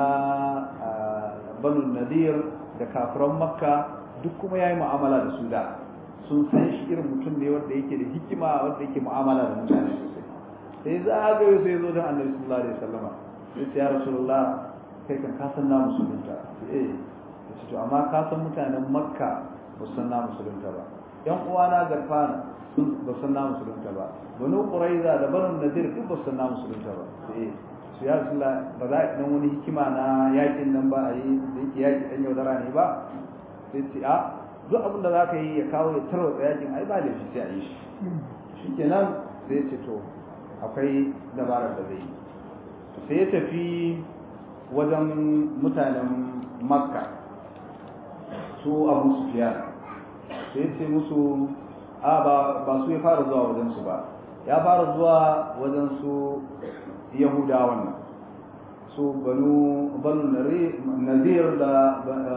[SPEAKER 2] banu nadir da kafiran makka duk kuma ya yi mu'amala da su da sun san shi irin mutum ne wanda yake da hikima wanda yake mu'amala da mutane sosai sai za a ga sai zo don annabi sallallahu alaihi wasallama sai ya rasulullah kai kan ka san na musulunta eh sai to amma ka san mutanen makka ba san na musulunta ba yan uwana garfana sun ba san na musulunta ba banu quraiza da banu nadir duk ba san na musulunta ba sai su ya rasulullah ba za a dan wani hikima na yakin nan ba a yi da yake yaki dan yaudara ne ba sai ce a duk abin da za ka yi ya kawo ya tarwatsa yakin ai ba laifi sai a yi shi shi kenan sai ya ce to akwai dabarar da zai yi sai ya tafi wajen mutanen makka su abu sufiya sai ya ce musu a ba su ya fara zuwa wajensu ba ya fara zuwa wajen su yahudawan nan su banu nazir da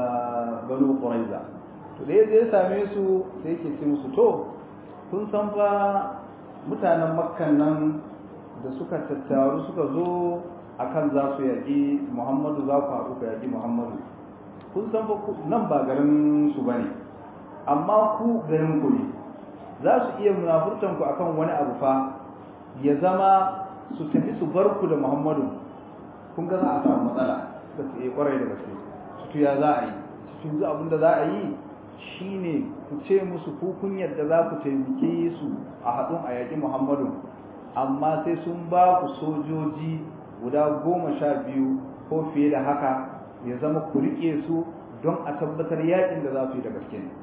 [SPEAKER 2] banu ƙuraiza to da ya same su sai yake ce musu to kun san fa mutanen makkan nan da suka tattaru suka zo akan za su yaƙi muhammadu za ku haɗu ka yaƙi muhammadu kun san fa nan ba garin su ba ne amma ku garin ku ne za su iya munafurtan ku akan wani abu fa ya zama su tafi su bar ku da muhammadu kun ga za a samu matsala da su iya kwarai da gaske su ya za a yi su abin da za a yi shine ku ce musu ku kun yadda za ku taimake su a haɗin a yaƙi muhammadu amma sai sun ba ku sojoji guda goma sha biyu ko fiye da haka ya zama ku riƙe su don a tabbatar yaƙin da za su yi da gaske ne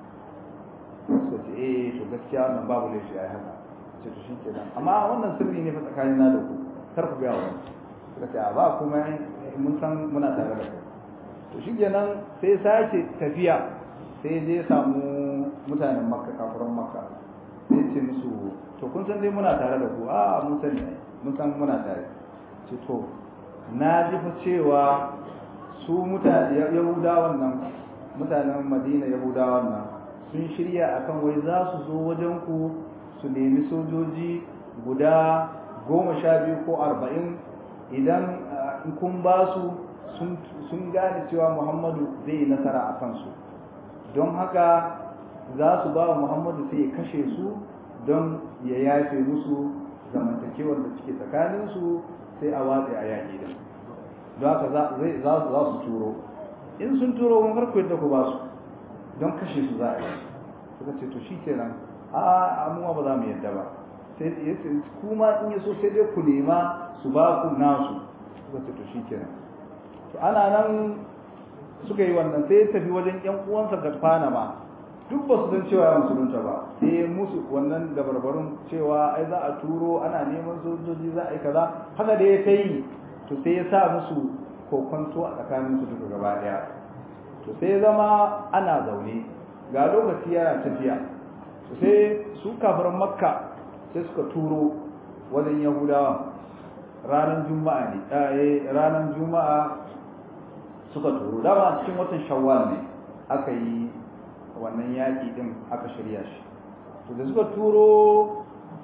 [SPEAKER 2] suka ce eh to gaskiya wannan babu laifi a haka ce to shi kenan amma wannan sirri ne fa tsakanin na da ku kar ku gaya wani suka ce a ba kuma mun san muna tare da ku to shi kenan sai sake tafiya sai dai samu mutanen makka kafiran makka sai ce musu to kun san dai muna tare da ku a mun sani mun san muna tare ce to na ji fa cewa su mutane yahudawan nan mutanen madina yahudawan nan sun shirya akan wai za su zo wajen ku su nemi sojoji guda goma sha biyu ko arba'in idan kun ba su sun gane cewa muhammadu zai yi nasara a kansu don haka za su ba wa muhammadu sai ya kashe su don ya yafe musu zamantakewar da suke tsakaninsu sai a watsa a yaƙi da don haka za su turo in sun turo mun farko yadda ku ba su don kashe su za a yi suka ce to shi kenan a amuwa ba za mu yadda ba sai ya ce kuma in yaso sai dai ku nema su ba ku nasu suka ce to shi kenan to ana nan suka yi wannan sai ya tafi wajen yan uwansa gatfana ma duk ba su san cewa ya musulunta ba sai musu wannan dabarbarun cewa ai za a turo ana neman sojoji za a yi kaza haka da ya ta yi to sai ya sa musu kokonto a tsakanin su duka gaba daya to sai ya zama ana zaune ga lokaci yana tafiya to sai su kafirin makka sai suka turo wajen yahudawa ranar juma'a ne ranar juma'a suka turo dama cikin watan shawwal ne aka yi wannan yaƙi din aka shirya shi to da suka turo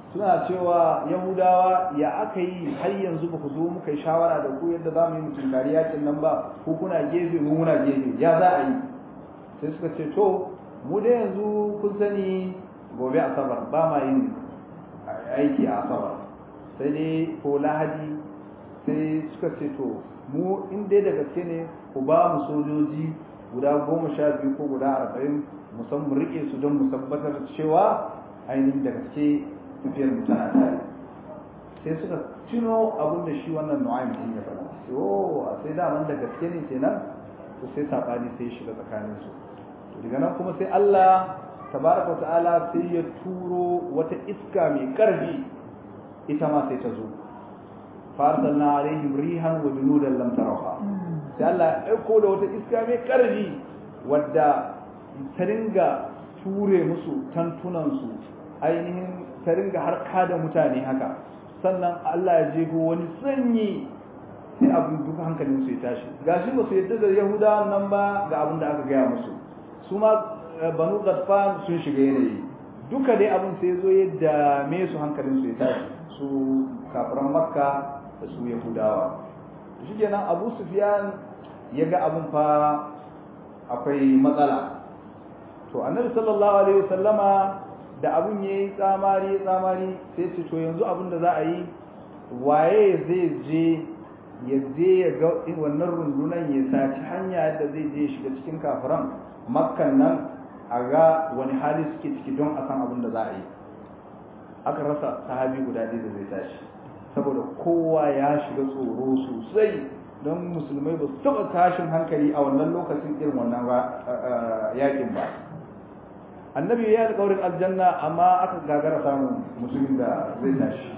[SPEAKER 2] suna cewa yahudawa ya aka yi har yanzu ba ku zo muka yi shawara da ku yadda za mu yi mutum kari yakin nan ba ko kuna gefe mu muna gefe ya za a yi sai suka ce to mu da yanzu kun sani gobe asabar ba ma yin aiki a asabar sai dai ko lahadi sai suka ce to mu in dai da gaske ne ku ba mu sojoji guda goma sha biyu ko guda arba'in musamman rike su don mu tabbatar cewa ainihin da gaske tafiyar mu tana tare sai suka tuno abin da shi wannan nu'aym din ya faɗa sai oh sai daman da gaske ne kenan to sai sabani sai shiga tsakanin su to daga nan kuma sai Allah tabaraka ta'ala sai ya turo wata iska mai karfi ita ma sai ta zo farsalna alaihim rihan wa junudan lam tarawha sai Allah ya aiko da wata iska mai karfi wadda ta ringa ture musu tantunansu ainihin ta ringa harka da mutane haka sannan Allah ya jego wani sanyi sai abin duka hankalin su ya tashi gashi ba su yadda da yahuda nan ba ga abin da aka gaya musu su ma banu gadfan sun shiga yanayi duka dai abin sai zo ya dame su hankalin su ya tashi su kafiran makka da su yahudawa shi kenan abu sufyan ya ga abin fa akwai matsala to annabi sallallahu alaihi wasallama da abun ya yi tsamari tsamari sai ce to yanzu abin da za a yi waye zai je ya je ya ga wannan rundunan ya saci hanya da zai je shiga cikin kafiran makkan nan a ga wani hali suke ciki don a san abin da za a yi aka rasa sahabi guda ɗaya da zai tashi saboda kowa ya shiga tsoro sosai don musulmai ba su taɓa tashin hankali a wannan lokacin irin wannan yakin ba annabi ya alƙawarin aljanna amma aka gagara samun mutumin da zai tashi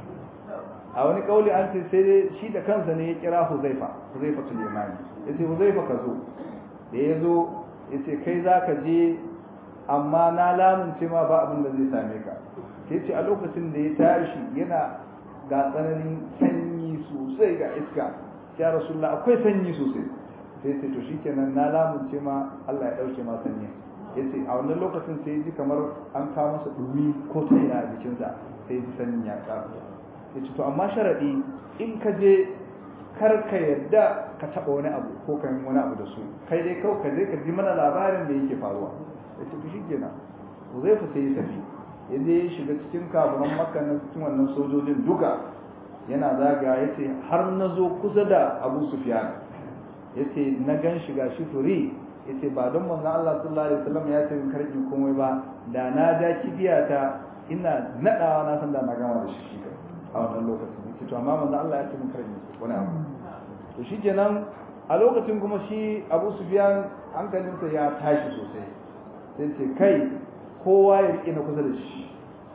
[SPEAKER 2] a wani kauli an ce sai dai shi da kansa ne ya kira huzaifa huzaifa sulemani ya ce huzaifa ka zo da ya zo ya ce kai za ka je amma na lamunce ma ba abin da zai same ka sai ce a lokacin da ya tashi yana ga tsananin sanyi sosai ga iska ya rasulullah akwai sanyi sosai sai ce to shikenan na lamunce ma Allah ya dauke ma sanyi ya ce a wannan lokacin sai ji kamar an kawo masa dumi ko ta ina a jikinsa sai ji sanyin ya ƙaru ya ce to amma sharaɗi in ka je kar ka yarda ka taɓa wani abu ko ka yi wani abu da su kai dai kawai ka je ka ji mana labarin da yake faruwa ya ce shi kenan zai fi sai ya tafi ya je ya shiga cikin kaburan makka na cikin wannan sojojin duka yana zaga ya ce har na zo kusa da abu sufyan ya ce na gan shiga shi furi ya ce ba don manzan Allah sallallahu alaihi wasallam ya ce karki komai ba da na ja kibiyata ina naɗawa na san da na gama da shi shi a wannan lokacin ya ce to amma manzan Allah ya ce karki wani abu to shi kenan a lokacin kuma shi abu sufyan hankalinsa ya tashi sosai sai ce kai kowa ya riƙe na kusa da shi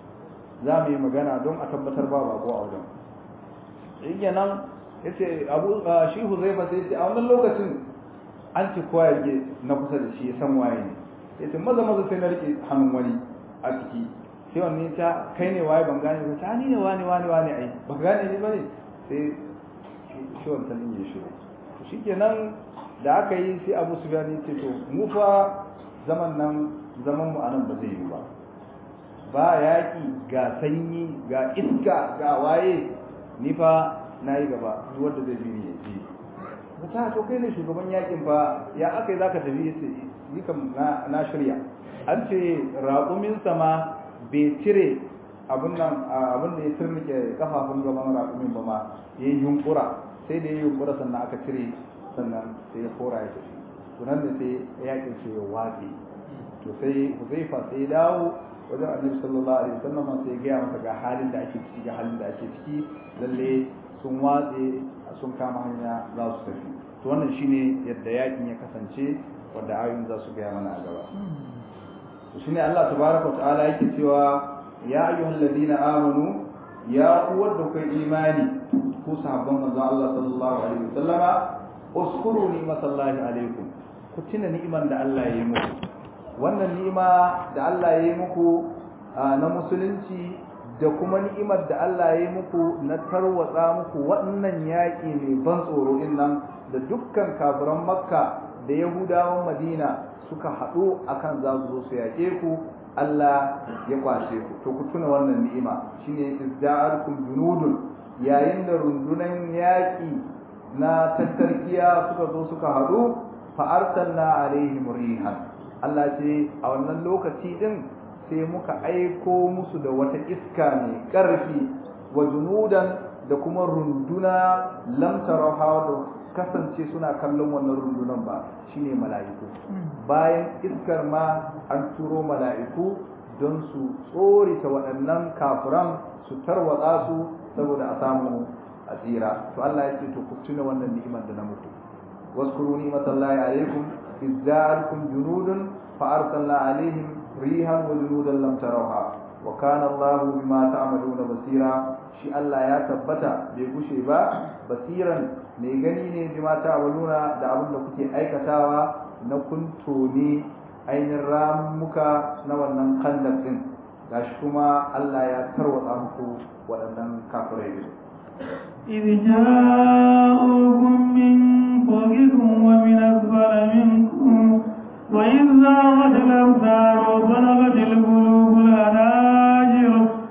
[SPEAKER 2] za mu yi magana don a tabbatar ba bako a wajen shi nan ya ce abu shi huzaifa sai ce a wannan lokacin an ce kowa ya riƙe na kusa da shi ya san waye ne ya ce maza maza sai na riƙe hannun wani a ciki sai wani ta kai ne waye ban gane ba ta ni ne wani wani wani ai ba gane ni ba ne sai shi wancan ɗin ya shiru shi kenan da aka yi sai abu su gani ce to mu fa zaman nan zaman mu anan ba zai yi ba ba yaƙi ga sanyi ga iska ga waye ni fa na yi gaba duk wanda zai bi ni ya ji ta to kai ne shugaban yaƙin fa ya aka yi zaka tafi yace ni kam na shirya an ce raƙumin sama bai cire abin nan abin da ya turnike kafafun gaban raƙumin ba ma yayi yunkura sai da yayi yunkura sannan aka cire sannan sai ya kora ya tafi tunan da sai yaƙin sai ya watsi to sai huzaifa sai ya dawo wajen annabi sallallahu alaihi wasallam sai ya gaya masa ga halin da ake ciki ga halin da ake ciki lalle sun watse sun kama hanya za su tafi to wannan shine yadda yakin ya kasance wanda ayoyin za su gaya mana a gaba to shine Allah tabaraka ta'ala yake cewa ya ayyuhal ladina amanu ya uwar da kai imani ku sahabban manzo Allah sallallahu alaihi wasallama uskuru ni'matallahi alaikum ku tuna ni'iman da Allah ya yi muku wannan ni'ima da Allah ya yi muku na musulunci da kuma ni'imar da Allah ya yi muku na tarwatsa muku wannan yaƙi mai ban tsoro nan da dukkan kafiran makka da yahudawan madina suka haɗu akan za su zo su yaƙe ku Allah ya kwashe ku to ku tuna wannan ni'ima shine izda'arkum junudun yayin da rundunan yaƙi na tattarkiya suka zo suka haɗu fa arsalna alaihim rihan Allah ce a wannan lokaci din sai muka aiko musu da wata iska mai ƙarfi wa junudan da kuma runduna lam taraha da kasance suna kallon wannan rundunan ba shine mala'iku bayan iskar ma an turo mala'iku don su tsorita waɗannan kafiran su tarwatsa su saboda a samu a tsira to Allah ya ce to ku tuna wannan ni'imar da na muku waskuru ni'matallahi alaikum izza'alkum junudun fa arsalna alaihim rihan wa junudan lam tarawha wa kana Allah bima ta'maluna basira shi Allah ya tabbata bai gushe ba basiran mai gani ne bima ta'maluna da abin da kuke aikatawa na kunto ne ainihin ramuka na wannan khandaq din gashi kuma Allah ya tarwatsa muku waɗannan kafirai din
[SPEAKER 1] إذ جاءوكم من فوقكم ومن أسفل منكم وإذ زاغت الأبصار وبلغت القلوب الحناجر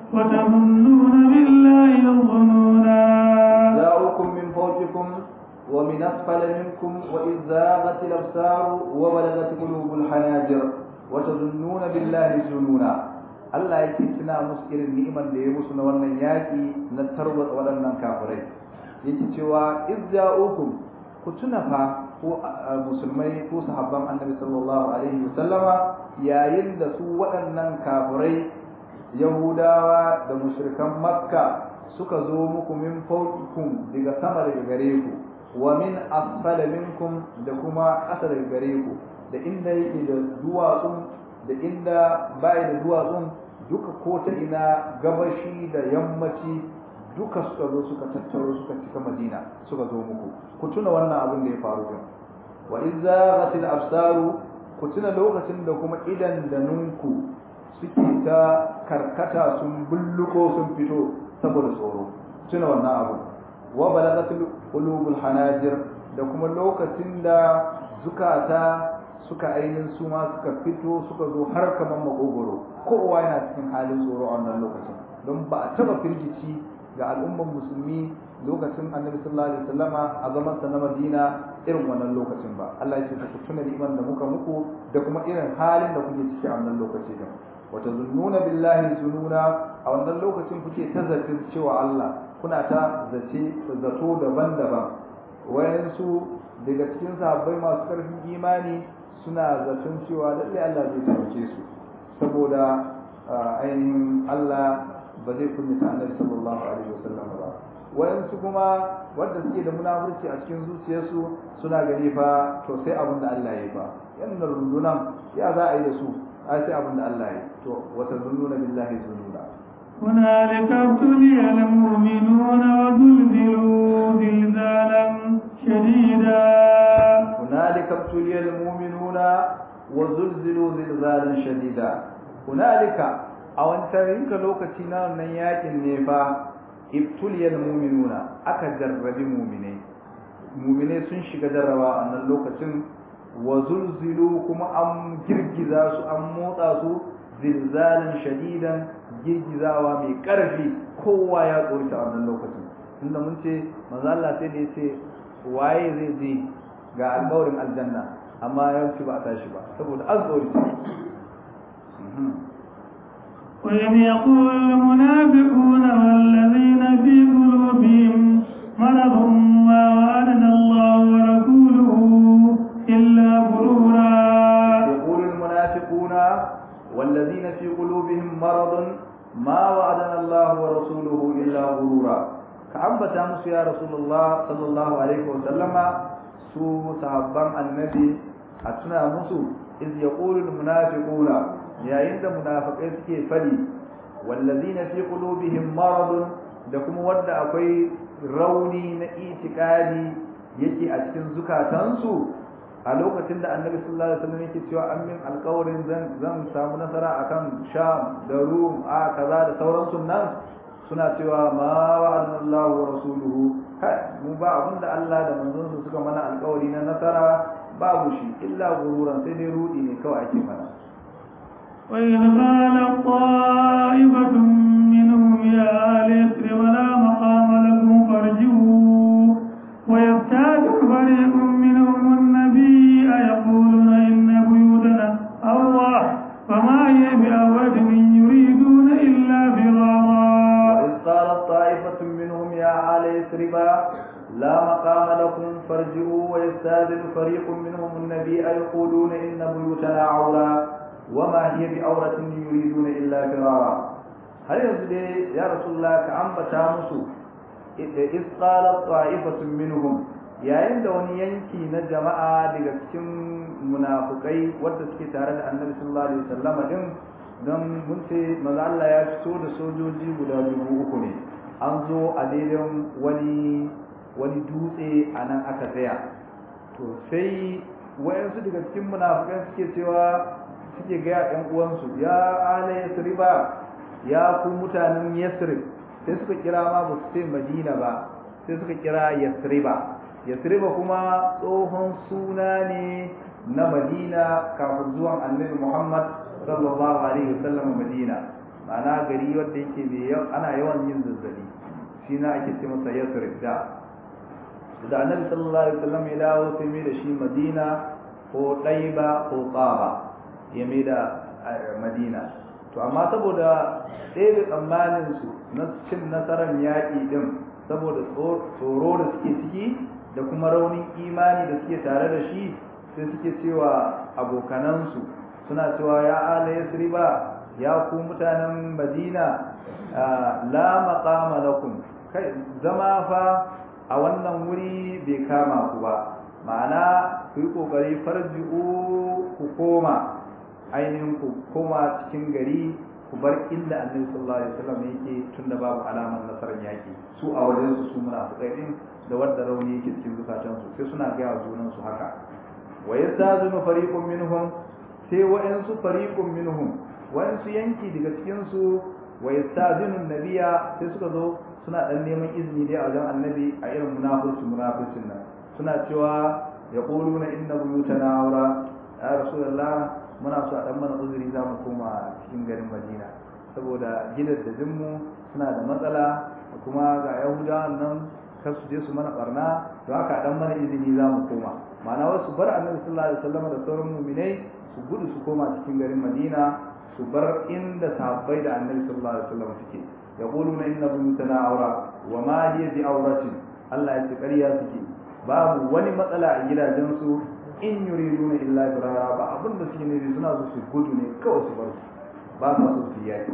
[SPEAKER 1] وتظنون بالله الظنونا
[SPEAKER 2] جاءوكم من فوقكم ومن أسفل منكم وإذ زاغت الأبصار وبلغت قلوب الحناجر وتظنون بالله الظنونا Allah yake tuna musu irin ni'imar da ya musu na wannan yaƙi na tarwatsa waɗannan kafirai yake cewa izza'ukum ku tuna fa ko musulmai ko sahabban annabi sallallahu alaihi wasallama yayin da su waɗannan kafirai yahudawa da mushrikan makka suka zo muku min fawqikum daga sama daga gare ku wa min asfala minkum da kuma ƙasa daga gare ku da inda yake da duwatsun da inda bai da duwatsun duka ko ta ina gabashi da yammaci duka suka zo suka tattaro suka cika madina suka zo muku ku tuna wannan abin da ya faru din wa idza ghatil absaru ku tuna lokacin da kuma idan da nunku suke ta karkata sun bulluko sun fito saboda tsoro tuna wannan abu wa balagatul qulubul hanajir da kuma lokacin da zukata suka ainihin su ma suka fito suka zo har kaman makogoro kowa yana cikin halin tsoro a wannan lokacin don ba a taba firgici ga al'umman musulmi lokacin annabi sallallahu alaihi wasallama a zaman sa na Madina irin wannan lokacin ba Allah ya ce ku tuna ni'imar da muka muku da kuma irin halin da kuke ciki a wannan lokaci din wa tazunnuna billahi zununa a wannan lokacin kuke ta zatin cewa Allah kuna ta zace zato daban-daban wayansu daga cikin sahabbai masu karfin imani suna zaton cewa lalle Allah zai taimake su saboda ainihin Allah ba zai kunyata annabi sallallahu alaihi wasallam ba wayansu kuma wanda suke da munafurci a cikin zuciyarsu suna gani fa to sai abin da Allah ya yi fa yannan rundunan ya za a yi da su ai sai abin da Allah ya yi to wata zununa billahi zununa
[SPEAKER 1] هنالك ابتلي المؤمنون وزلزلوا زلزالا شديدا
[SPEAKER 2] هنالك ابتلي المؤمنون وزلزلوا زلزالا شديدا هنالك a wancan ka lokaci na wannan yakin ne fa ibtuliyal mu'minuna aka jarrabi mu'minai mu'minai sun shiga jarraba a wannan lokacin wa zulzilu kuma an girgiza su an motsa su zilzalan shadidan girgizawa mai karfi kowa ya tsorita a wannan lokacin tunda mun ce manzo Allah sai da yace waye zai je ga alƙawarin aljanna amma yawanci ba a tashi ba saboda an tsorita
[SPEAKER 1] وإذ يقول المنافقون والذين في قلوبهم مرض ما وعدنا الله ورسوله إلا غرورا
[SPEAKER 2] يقول المنافقون والذين في قلوبهم مرض ما وعدنا الله ورسوله إلا غرورا كأنبتا musu ya rasulullah sallallahu alaihi wa sallama su sahabban annabi a tuna musu iz yaqulu almunafiquna yayin da munafikai suke fadi wallazina fi qulubihim marad da kuma wanda akwai rauni na itikadi yake a cikin zukatansu a lokacin da annabi sallallahu alaihi wasallam yake cewa an min alƙawarin zan zan samu nasara akan sham da rum a kaza da sauransu nan suna cewa ma wa'adna Allah wa rasuluhu kai mu ba abinda Allah da manzon suka mana alƙawari na nasara babu shi illa gururan sai dai rudi ne kawai ake mana
[SPEAKER 1] وإذ قالت طائفة منهم يا آل يثرب لا مقام لكم فارجعوا ويبتاد فريق منهم النبي أيقولون إن بيوتنا أوضح فما هي بأوة إن يريدون إلا فرارا
[SPEAKER 2] وإذ قالت طائفة منهم يا آل يثرب لا مقام لكم فارجعوا ويستاذن فريق منهم النبي يقولون إن بيوتنا عورة وما هي بعورة يريدون إلا فرارا هل يزدي يا رسول الله كأنبتا مسو إذ قالت طائفة منهم yayin da wani yanki na jama'a daga cikin munafukai wadda suke tare da annabi sallallahu alaihi wasallam din don mun ce maza Allah ya fito da sojoji guda dubu uku ne an zo a daidai wani wani dutse a nan aka tsaya to sai wayansu daga cikin munafukai suke cewa suke gaya ɗan uwansu ya ala yasriba ya ku mutanen yasrib sai suka kira ma ba su ce madina ba sai suka kira yasriba yasriba kuma tsohon suna ne na madina kafin zuwan annabi muhammad sallallahu alaihi wasallam madina ma'ana gari wanda yake mai ana yawan yin zazzabi shi na ake ce masa yasrib da da annabi sallallahu alaihi wasallam ya dawo sai mai da shi madina ko ɗaiba ko tsaba ya mai da madina to amma saboda ɗaya tsammanin su na cin nasarar yaƙi din saboda tsoro da suke ciki da kuma raunin imani da suke tare da shi sai suke cewa abokanansu suna cewa ya ala yasriba ya ku mutanen madina la maqama lakum kai zama fa a wannan wuri bai kama ku ba ma'ana ku yi kokari farji'u ku koma ainihin ku koma cikin gari ku bar inda annabi sallallahu alaihi wasallam yake tunda babu alamar nasarar yaki su a wajen su su munafiqai din da wadda rauni yake cikin zukatan su sai suna gaya wa junan su haka wa yastazinu fariqun minhum sai wa'ansu fariqun minhum wa'ansu yanki daga cikin su wa yastazinu nabiya sai suka zo suna dan neman izini dai a wajen annabi a irin munafurci munafurcin nan suna cewa yaquluna inna buyutana aura ya rasulullah muna so a dan mana uzuri za mu koma cikin garin madina saboda gidajen mu suna da matsala kuma ga yahudawan nan kar su je su mana barna to haka dan mana izini za mu koma ma'ana wasu bar annabi sallallahu alaihi wasallam da sauran mu'minai su gudu su koma cikin garin madina su bar inda sahabbai da annabi sallallahu alaihi wasallam suke yaquluna inna buyutana awra wa ma hiya bi awratin Allah ya ce ƙarya suke babu wani matsala a gidajensu in yuriduna illa firara ba abin da suke nufi suna so su gudu ne kawai su bar su ba sa so su yaki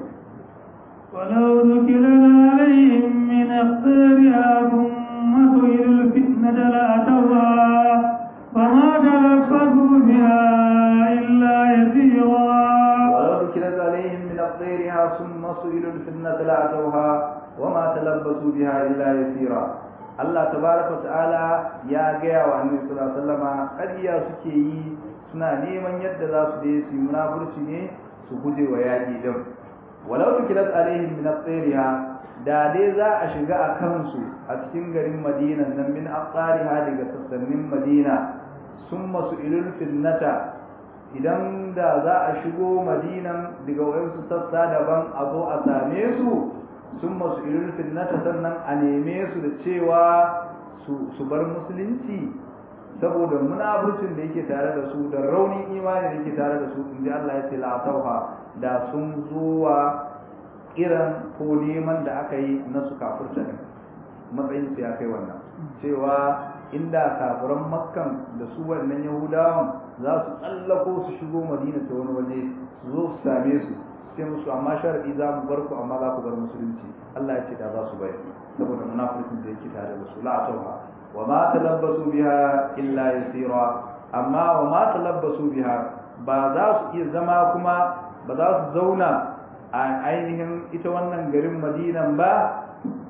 [SPEAKER 1] ولو ذكرنا عليهم من أخبارها ثم سئلوا الفتنة لأتوها فما تلفظوا بها إلا يسيرا
[SPEAKER 2] ولو ذكرت عليهم من أقديرها ثم سئلوا الفتنة لأتوها وما تلبسوا بها إلا يسيرا Allah tabaraka ta'ala ya gaya wa annabi sallallahu alaihi wasallama ƙarya suke yi suna neman yadda za su je su yi munafurci ne su guje wa yaƙi din walau tukilat alaihim min aqsariha da dai za a shiga a kansu a cikin garin Madina nan min aqsariha daga sassanin Madina summa su'ilul fitnata idan da za a shigo Madinan daga wayansu sassa daban a zo a same su sun masu irin finnata sannan a neme su da cewa su bar musulunci saboda munafurcin da yake tare da su da raunin imani da yake tare da su in ji Allah ya ce la'atauha da sun zuwa kiran ko neman da aka yi na su kafurta ne matsayin su ya kai wannan cewa inda kafiran makkan da su wannan yahudawan za su tsallako su shigo madina ta wani waje su zo su same su sai musu amma sharadi za mu bar ku amma za ku bar musulunci Allah ya ce da za su bayar saboda munafikin da yake tare da su la tauha wa ma talabbasu biha illa yasira amma wa ma talabbasu biha ba za su iya zama kuma ba za su zauna a ainihin ita wannan garin Madinan ba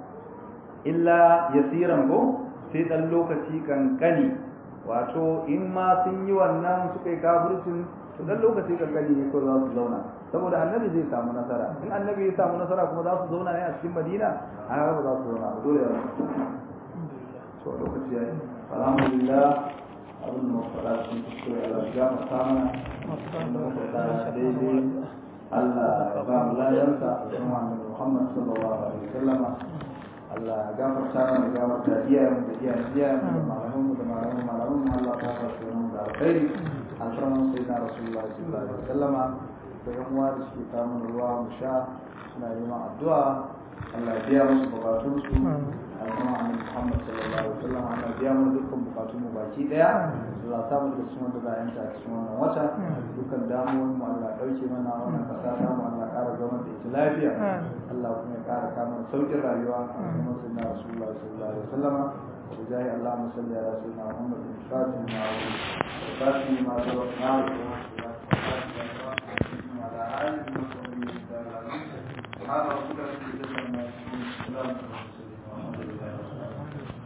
[SPEAKER 2] illa yasiran ko sai dan lokaci kankani wato in ma sun yi wannan suka yi kafircin to dan lokaci kankani ne ko za su zauna saboda annabi zai samu nasara in annabi ya samu nasara kuma za su zauna ne a cikin madina a haka ba za su zauna ba dole ya to lokaci yayi alhamdulillah abin da muka fara cikin kuskure Allah ya gafarta mana daidai Allah ya ba mu ladarsa a cikin annabi Muhammad sallallahu alaihi wasallama Allah ya gafarta mana ya gafarta iyayen da iyayen iyayen da malaman mu da malaman malaman mu Allah ya gafarta mu da alkhairi alfarman sayyidina rasulullahi sallallahu alaihi wasallama da yan uwa da suke kawo ruwa mu sha suna neman addu'a Allah ya biya musu bukatun su alfarman annabi Muhammad sallallahu alaihi wasallam Allah ya biya mu dukkan bukatun mu baki daya Allah ya samu da cikin wanda za a yanta cikin wannan wata dukkan damuwoyin mu Allah ya dauke mana wannan kasa ta mu Allah ya ƙara zama da ita lafiya Allah kuma ya ƙara kama sauƙin rayuwa a cikin sayyidina Rasulullah sallallahu alaihi wasallam وجاي اللهم صل على سيدنا محمد الفاتح ما الفاتح ما سبقنا وعلى آله وصحبه وسلم سبحان ربك رب العزة عما يصفون